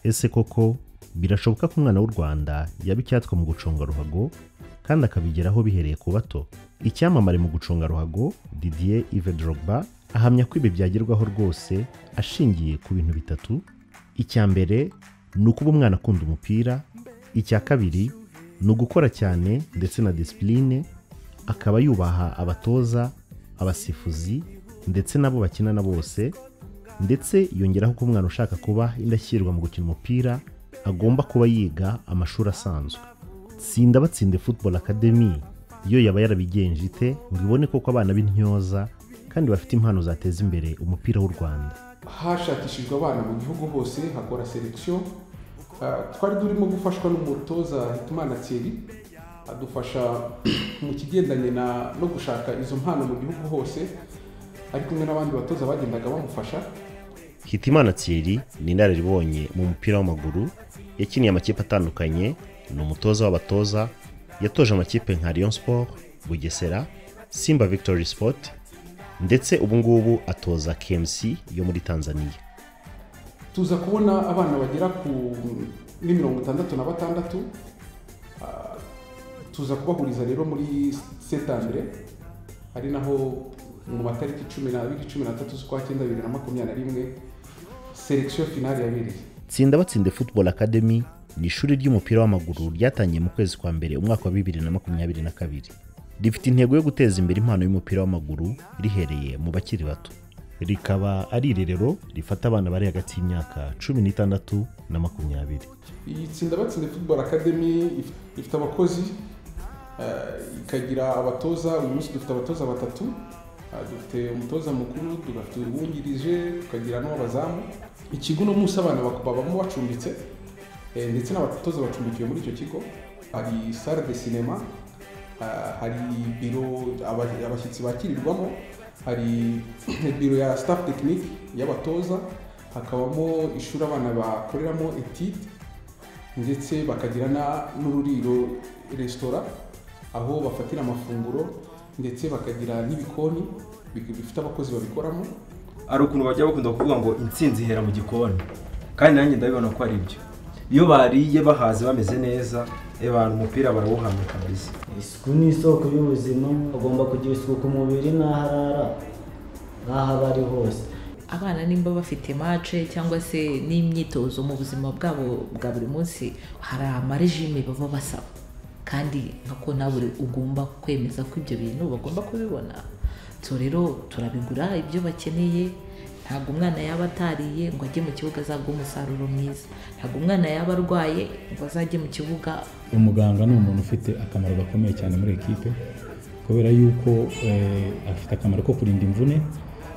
ese koko birashoboka ko umwana w'u rwanda yaba icyatwa mu guconga ruhago kandi akabigeraho bihereye ku bato icyamamare mu guconga ruhago didier Yves Drogba ahamya ko ibi byagerwaho rwose ashingiye ku bintu bitatu icya mbere ni ukuba umwana akunda umupira icya kabiri ni ugukora cyane ndetse na disipurine akaba yubaha abatoza abasifuzi ndetse n'abo bakinana bose ndetse yongeraho ko umwana ushaka kuba indashyikirwa mu gukina umupira agomba kuba yiga amashuri asanzwe tsinda batsinde football academy yo yaba yarabigenje ite ngo ibone koko abana b'intyoza kandi bafite impano zateza imbere umupira w'u rwanda hashakishijwe abana mu gihugu hose hakora selekisiyo twari turimo gufashwa n'umutoza hitimana thierry adufasha mu kigendanye no gushaka izo mpano mu gihugu hose ari kumwe n'abandi batoza bagendaga bamufasha hitimana thierry ni inararibonye mu mupira w'amaguru yakiniye amakipe atandukanye ni umutoza w'abatoza yatoje amakipe nka Lyon Sport bugesera simba victory sport ndetse ubu ngubu atoza KMC yo muri tanzania tuza kubona abana bagera ku ni mirongo itandatu na batandatu Ah, tuza kubahuriza rero muri setandire ari naho mu matariki cumi n'abiri cumi n'atatu z'ukwa cyenda bibiri na makumyabiri na rimwe selekisiyo finali yabereye tsinda batsinde football academy ni ishuri ry'umupira w'amaguru ryatangiye mu kwezi kwa mbere umwaka wa bibiri na makumyabiri na kabiri rifite intego yo guteza imbere impano y'umupira w'amaguru rihereye mu bakiri bato rikaba ari irerero rifata abana bari hagati y'imyaka cumi n'itandatu na makumyabiri iyi tsinda batsinde football academy if- ifite abakozi eh, ikagira abatoza uyu munsi dufite abatoza batatu Ah, dufite umutoza mukuru tugafite uwungirije tukagira n'uw'abazamu ikigo uno munsi abana bak- babamo bacumbitse eh, ndetse n'abatoza bacumbikiwe muri icyo kigo hari sale de cinema ah, hari biro aba- abashyitsi bakirirwamo hari biro ya staff technique y'abatoza hakabamo ishuri abana bakoreramo etide ndetse bakagira na- n'ururiro resitora aho bafatira amafunguro ndetse bakagira n'ibikoni bi- bifite abakozi babikoramo hari ukuntu bajya bakunda kuvuga ngo intsinzi ihera mu gikoni kandi nanjye ndabibona ko ari byo iyo bariye bahaze bameze neza eh, abantu umupira barawuhanga kabisa isuku ni isoko y'ubuzima agomba kugira isuku ku mubiri n'aho arara n'aho aba ari hose abana nimba bafite mace cyangwa se n'imyitozo mu buzima bwabo bwa buri munsi hari amarejime baba basaba kandi nkako nawe ugomba kwemeza ko ibyo bintu bagomba kubibona so rero turabigura ibyo bakeneye ntabwo umwana yaba atariye ngo ajye mu kibuga azabwe umusaruro mwiza ntabwo umwana yaba arwaye ngo azajye mu kibuga umuganga ni umuntu ufite akamaro gakomeye cyane muri ekipe kubera yuko eh, afite akamaro ko kurinda imvune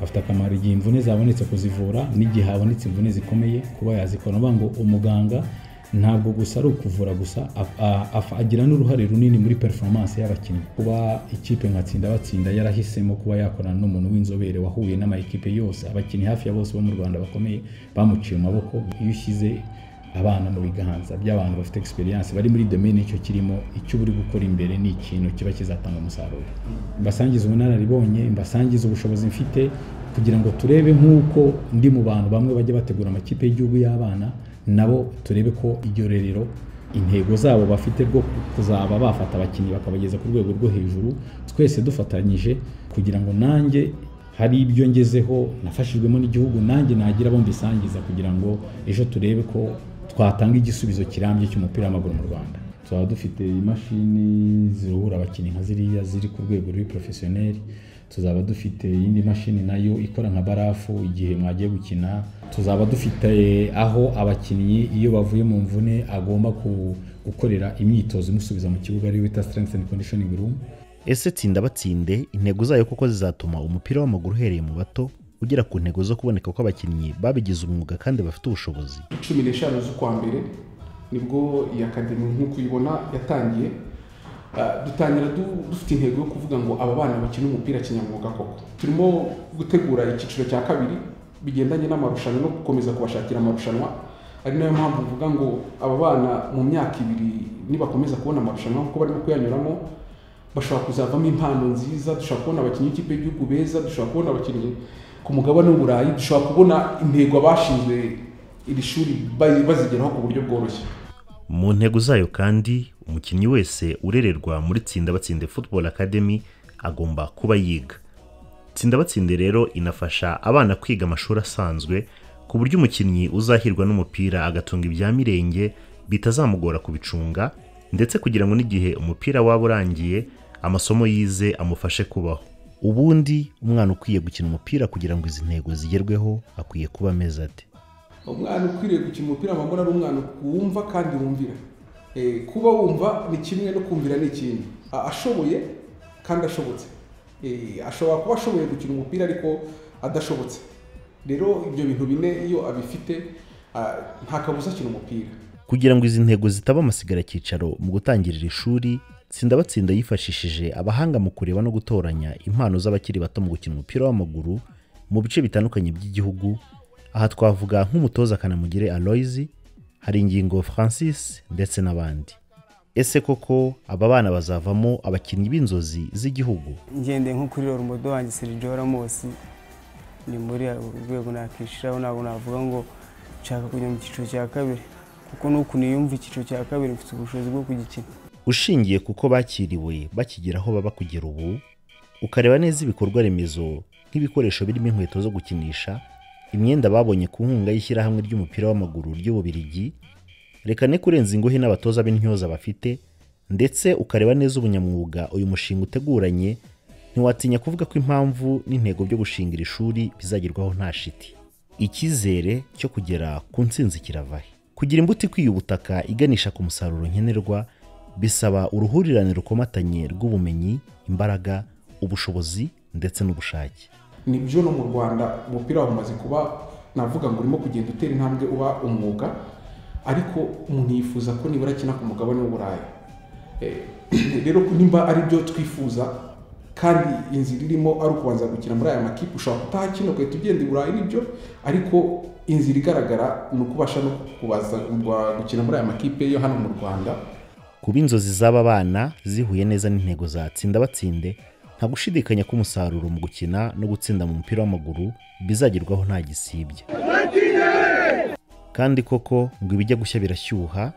afite akamaro igihe imvune zabonetse kuzivura n'igihe habonetse imvune zikomeye kuba yazikora ni ukuvuga ngo umuganga ntabwo gusa ari ukuvura gusa a- a- afa- agira n'uruhare runini muri performance y'abakinnyi kuba ikipe nka tsinda batsinda yarahisemo kuba yakorana n'umuntu w'inzobere wahuye n'amakipe yose abakinnyi hafi ya bose bo mu rwanda bakomeye bamuciye mu maboko iyo ushyize abana mu biganza by'abantu bafite experience bari muri domaine icyo kirimo icyo uri gukora imbere ni ikintu kiba kizatanga umusaruro mbasangiza ubunararibonye mbasangiza ubushobozi mfite kugira ngo turebe nk'uko ndi mu bantu bamwe bajya bategura amakipe y'igihugu y'abana nabo turebe ko iryo rerero intego zabo bafite rwo kuzaba bafata abakinnyi bakabageza ku rwego rwo hejuru twese dufatanyije kugira ngo nanjye hari ibyo ngezeho nafashijwemo n'igihugu nanjye nagira abo mbisangiza kugira ngo ejo turebe ko twatanga igisubizo kirambye cy'umupira w'amaguru mu rwanda tuzaba dufite imashini ziruhura abakinnyi nka ziriya ziri ku rwego ruri porofesiyoneri tuzaba dufite iyindi mashini nayo ikora nka barafu igihe mwagiye gukina tuzaba dufite aho abakinnyi iyo bavuye mu mvune agomba ku- gukorera imyitozo imusubiza mu kibuga ariyo bita strength and conditioning room ese tsinda batsinde intego zayo koko zizatuma umupira w'amaguru uhereye mu bato ugera ku ntego zo kuboneka kw'abakinnyi babigize umwuga kandi bafite ubushobozi cumi n'eshanu z'ukwa mbere nibwo iyi akademi nk'uko uyibona yatangiye Ah, dutangira du- dufite intego yo kuvuga ngo aba bana bakina umupira kinyamwuga koko turimo gutegura icyiciro cya kabiri bigendanye n'amarushanwa no gukomeza kubashakira amarushanwa ari nayo mpamvu mvuga ngo aba bana mu myaka ibiri nibakomeza kubona amarushanwa kuko barimo kuyanyuramo bashobora kuzavamo impano nziza dushobora kubona abakinnyi b'ikipe y'igihugu beza dushobora kubona abakinnyi ku mugabane w'uburayi dushobora kubona intego abashinzwe iri shuri ba- bazigeraho ku buryo bworoshye mu ntego zayo kandi umukinnyi wese urererwa muri tsinda batsinde football academy agomba kuba yiga tsinda batsinde rero inafasha abana kwiga amashuri asanzwe ku buryo umukinnyi uzahirwa n'umupira agatunga ibya mirenge bitazamugora kubicunga ndetse kugira ngo n'igihe umupira waba urangiye amasomo yize amufashe kubaho ubundi umwana ukwiye gukina umupira kugira ngo izi ntego zigerweho akwiye kuba ameze ate umwana ukwiriye gukina umupira amaguru ari umwana wumva kandi wumvira Eh, kuba wumva ni kimwe no kumvira ni ikindi A- ashoboye kandi ashobotse Eh, ashobora kuba ashoboye gukina umupira ariko adashobotse rero ibyo bintu bine iyo abifite ah, nta kabuza akina umupira kugira ngo izi ntego zitaba amasigara cyicaro mu gutangira iri shuri tsinda batsinda yifashishije abahanga mu kureba no gutoranya impano z'abakiri bato mu gukina umupira w'amaguru mu bice bitandukanye by'igihugu aha twavuga nk'umutoza kanamugire aloyizi hari ingingo francis ndetse n'abandi ese koko aba bana bazavamo abakinnyi b'inzozi z'igihugu ngendeye nko kuri romudo wanjye Sergio Ramos ni muri urwo rwego nakishiraho ntabwo navuga ngo nshaka kujya mu cyiciro cya kabiri kuko nuko niyumva icyiciro cya kabiri mfite ubushobozi bwo kugikina ushingiye kuko bakiriwe bakigera aho baba kugera ubu ukareba neza ibikorwa remezo nk'ibikoresho birimo inkweto zo gukinisha imyenda babonye ku nkunga y'ishyirahamwe ry'umupira w'amaguru ry'ububirigi reka ne kurenza ingohe n'abatoza b'intyoza bafite ndetse ukareba neza ubunyamwuga uyu mushinga uteguranye ntiwatinya kuvuga ko impamvu n'intego byo gushinga iri shuri bizagerwaho nta shiti icyizere cyo kugera ku ntsinzi kiravahe kugira imbuto ikwiye ubutaka iganisha ku musaruro nkenerwa bisaba uruhurirane rukomatanye rw'ubumenyi imbaraga ubushobozi ndetse n'ubushake nibyo no mu rwanda umupira umaze kuba navuga ngo urimo kugenda utera intambwe uba umwuga ariko umuntu yifuza ko nibura akina ku mugabane w'uburayi Eh, rero nimba ari byo twifuza kandi inzira irimo ari ukubanza gukina muri aya makipe ushobora kutahakina ugahita ugenda i burayi nibyo ariko inzira igaragara ni ukubasha no kubaza gukina muri aya makipe yo hano mu rwanda kuba inzozi z'aba bana zihuye neza n'intego za tsinda batsinde nta gushidikanya ko umusaruro mu gukina no gutsinda mu mupira w'amaguru bizagerwaho nta gisibye kandi koko ngo ibijya gushya birashyuha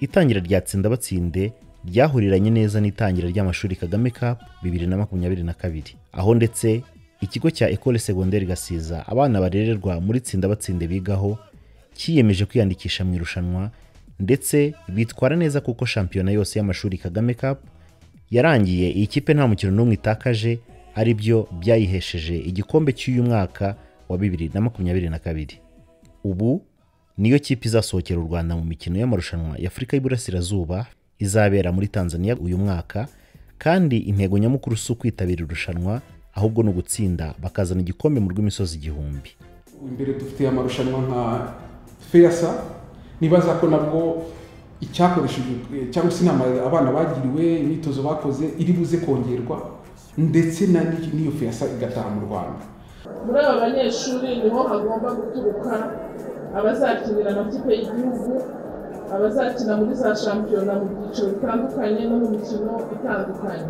itangira rya tsinda batsinde ryahuriranye neza n'itangira ry'amashuri kagame cup bibiri na makumyabiri na kabiri aho ndetse ikigo cya ecole secondaire gasiza abana barererwa muri tsinda batsinde bigaho cyiyemeje kwiyandikisha mu irushanwa ndetse bitwara neza kuko shampiyona yose y'amashuri kagame cup yarangiye iyi kipe nta mukino n'umwe itakaje ari byo byayihesheje igikombe cy'uyu mwaka wa bibiri na makumyabiri na kabiri ubu niyo kipe izasohokera u rwanda mu mikino y'amarushanwa ya afurika y'iburasirazuba izabera muri tanzania uyu mwaka kandi intego nyamukuru si ukwitabira irushanwa ahubwo ni ugutsinda bakazana igikombe mu rw'imisozi igihumbi imbere dufite amarushanwa nka feyasa nibaza ko nabwo icyakoreshejwe cyangwa se inama abana bagiriwe imyitozo bakoze iri buze kongerwa ndetse na n'iyo feyasa igataha mu rwanda muri aba banyeshuri niho hagomba guturuka abazakinira amakipe y'igihugu abazakina muri za shampiyona mu byiciro bitandukanye no mu mikino itandukanye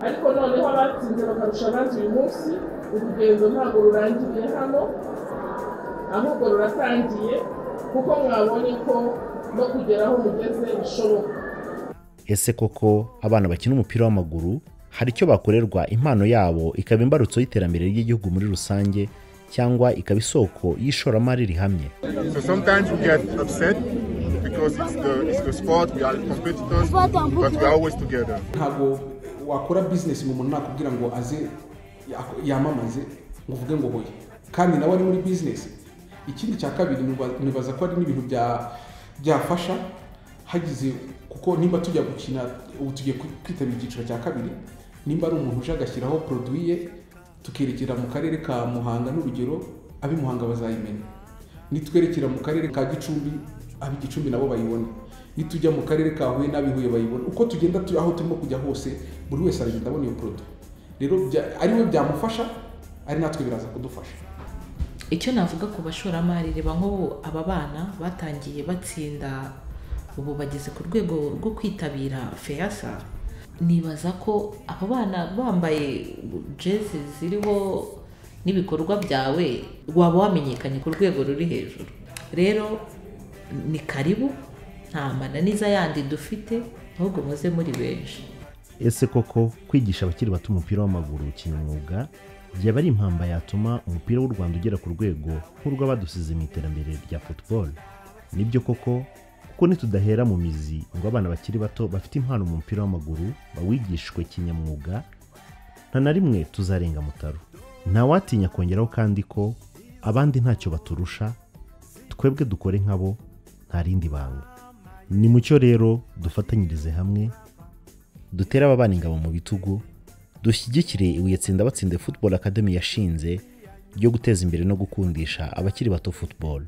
ariko noneho abatsinze bakarusha abandi uyu munsi urugendo ntabwo rurangiriye hano ahubwo ruratangiye kuko mwabonye ko no kugera aho mugeze bishoboka ese koko abana bakina umupira w'amaguru hari icyo bakorerwa impano yabo ikaba imbarutso y'iterambere ry'igihugu muri rusange cyangwa ikaba isoko y'ishoramari rihamye So sometimes we get upset because it's the it's the sport, we are competitors, but we are always together. ntabwo wakora bizinesi mu muntu nakubwira ngo aze ya- yamamaze ngo uvuge ngo hoya kandi nawe ari muri bizinesi ikindi cya kabiri niba- nibaza ko ari n'ibintu bya- byafasha hagize kuko nimba tujya gukina ubu tugiye kwi- kwitabira icyiciro cya kabiri nimba ari umuntu uje agashyiraho poroduwi ye tukerekera mu karere ka muhanga n'urugero ab'i muhanga bazayimenya nitwerekera mu karere ka gicumbi ab igicumbi nabo bayibona nitujya mu karere ka huye n'ab'i huye bayibona uko tugenda tu- aho turimo kujya hose buri wese aragenda abona iyo porodo rero bya- ari we byamufasha ari natwe biraza kudufasha icyo navuga ku bashoramari reba nk'ubu aba bana batangiye batsinda ubu bageze ku rwego rwo kwitabira feyasa nibaza ko abo bana bambaye jezi ziriho n'ibikorwa byawe waba wamenyekanye ku rwego ruri hejuru rero ni karibu nta mananiza yandi dufite ahubwo muze muri benshi ese koko kwigisha abakiri bato umupira w'amaguru kinyamwuga byaba ari impamba yatuma umupira w'u rwanda ugera ku rwego nk'urw'abadusize mu iterambere rya football nibyo koko kuko nitudahera mu mizi ngo abana bakiri bato bafite impano mu mupira w'amaguru bawigishwe kinyamwuga nta na rimwe tuzarenga mutaro ntawatinya kongeraho kandi ko abandi ntacyo baturusha twebwe dukore nkabo nta rindi banga ni mucyo rero dufatanyirize hamwe dutere aba bana ingabo mu bitugu dushyigikire ibuye tsinda batsinde football academy yashinze ryo guteza imbere no gukundisha abakiri bato football